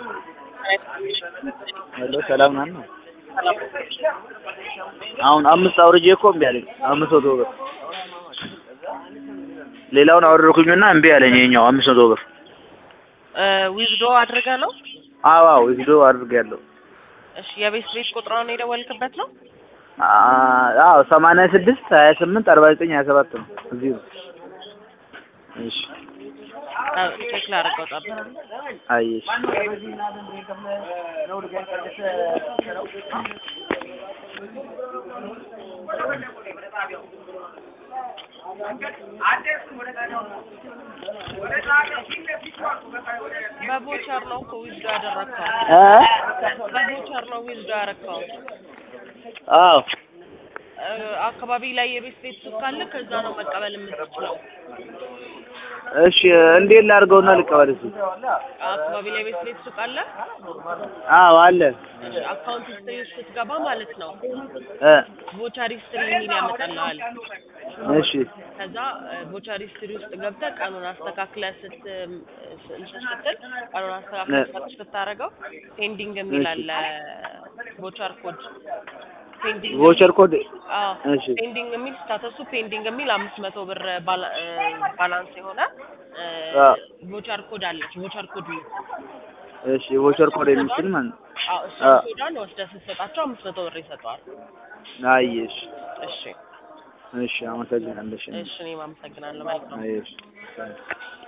ሄሎ ሰላም ናት ነው። አሁን አምስት አውርጄ እኮ እምቢ አለኝ። አምስት መቶ ብር ሌላውን አወረድኩኝና እምቢ አለኝ። ይኸኛው አምስት መቶ ብር ዊዝዶ አድርገ ነው? አዎ አዎ ዊዝዶ አድርጌያለሁ። እሺ የቤት ቤት ቁጥሯን የደወልክበት ነው? አዎ ሰማንያ ስድስት ሀያ ስምንት አርባ ዘጠኝ ሀያ ሰባት ነው እዚሁ ነው። እሺ ቼክ ላድርገው ጠብቅ። አየሽ በቦቸር ነው እኮ ዊዝዶ ያደረግከው። እ በቦቸር ነው ዊዝዶ ያደረግከው። አዎ እ አካባቢ ላይ የቤት ቤት ሱቅ ካለ ከዛ ነው መቀበል የምትችለው። እሺ እንዴት ላድርገውና ልቀበል እስኪ? አካባቢ ላይ የቤት ቤት ሱቅ አለ። አዎ አለ እሺ አካውንት ሂስትሪ ውስጥ ስትገባ ማለት ነው እ ቦቸር ሂስትሪ የሚል ያመጣልሃል። እሺ ከዛ ቦቸር ሂስትሪ ውስጥ ገብተህ ቀኑን አስተካክለህ ስት እንትን ስትል ቀኑን አስተካክለህ ሰርች ስታደርገው ፔንዲንግ የሚል አለ ቦቸር ኮድ ፔንዲንግ ቮቸር ኮድ አዎ እሺ ፔንዲንግ የሚል ስታተሱ ፔንዲንግ የሚል አምስት መቶ ብር ባላ- እ ባላንስ የሆነ አዎ። ቮቸር ኮድ አለች። ቮቸር ኮድ ነው። እሺ ቮቸር ኮድ የምትል ማለት ነው። አዎ እሱ አዎ። ኮዷን ወስደህ ስትሰጣቸው አምስት መቶ ብር ይሰጠዋል። አየሽ እሺ እሺ አመሰግናለሽ። እሺ እኔም አመሰግናለሁ ማለት ነው። አየሽ